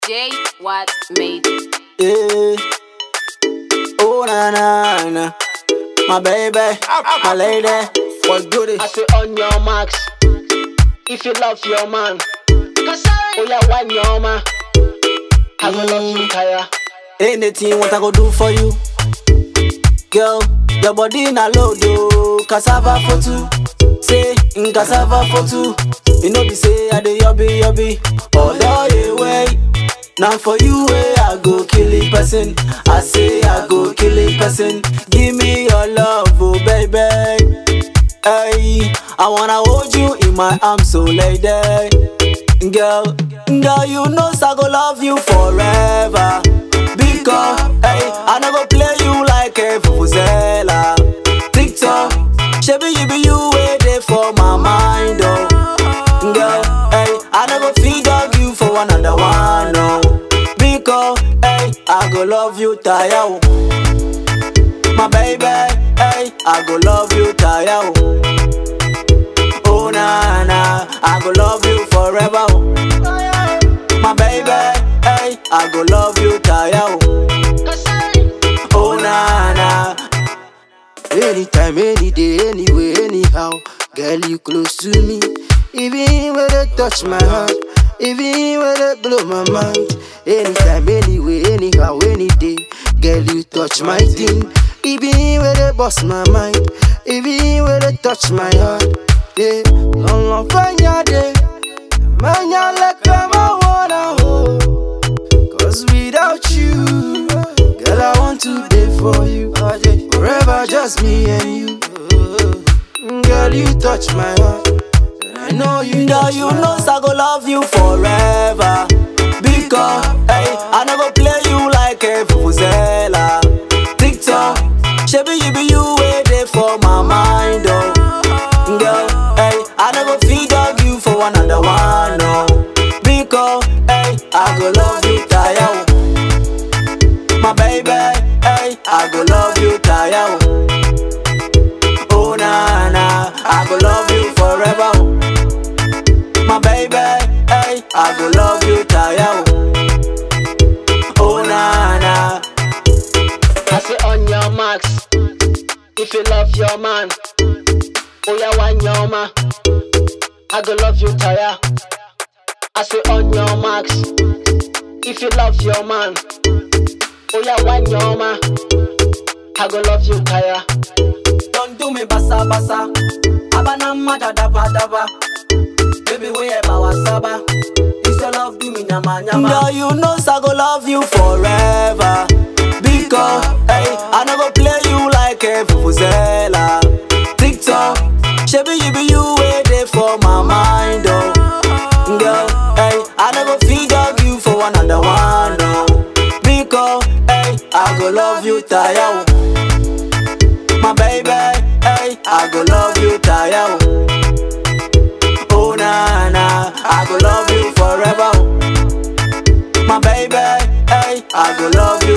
J Watt made it. Yeah. Oh na na na, my baby, my lady, what's good? I say on your marks. If you love your man, oh yeah, one your man. I go love you, Kaya. Anything what I go do for you, girl. Your body na load oh, cassava for two. Say in cassava for two. You know be say I dey yobby yobby. Although you way, now for you way I go kill a person. I say I go kill a person. Give me your love, oh baby. Hey, I wanna hold you in my arms, so lady. Girl, girl, you know I go love you forever. Because, hey, I never play you like a vuvuzela. TikTok, shabby you be you waiting for my mind, oh. Girl, hey, I never feed dog you for another one, no. Because, hey, I go love you, tire, oh. My baby, hey, I go love you, tire, oh. Oh na na, I go love you forever. Oh. My baby, hey, I go love you, tire. Oh, oh na na, Anytime, any day, anyway, anyhow. Girl, you close to me. Even when they touch my heart, even when they blow my mind. Anytime, anyway, anyhow, any day. Girl, you touch my thing. Even when they bust my mind, even when they touch my heart. Yeah, long, long, fine, yeah, day. Man, ya like I'm a wanna hold. Cause without you, girl, I want to be for you. Forever just me and you. Girl, you touch my heart. And I know you girl, touch you my know I go love you forever. Because, hey, I never play you like a vuvuzela. TikTok, shabby you be you waiting for my mind, oh. Girl, hey, I never feed dog you for another one, no. Because, hey, I go love you, tire. oh. My baby, hey, I go love you, tire. oh. Oh na na, I go love you forever. oh. My baby, hey, I go love you, tire. oh. Oh na na, I say on your marks. If you love your man, oh yeah, one your man. I go love you, Kaya. I say on your marks. If you love your man, oh yeah, one your man. I go love you, Kaya. don't do me basa basa. Abana mada daba daba. Baby, we eba wasaba. This your love do me nyama nyama. Girl, you know I go love you forever. Because, hey, I never play you like a vuvuzela. TikTok, shabby you be you waiting for my mind, oh. Girl, hey, I never feed dog you for another one, no. Because, hey, I go love you, tire. oh. My baby, hey, I go love you, tire. oh. Oh na na, I go love you forever. oh. My baby, hey, I go love you,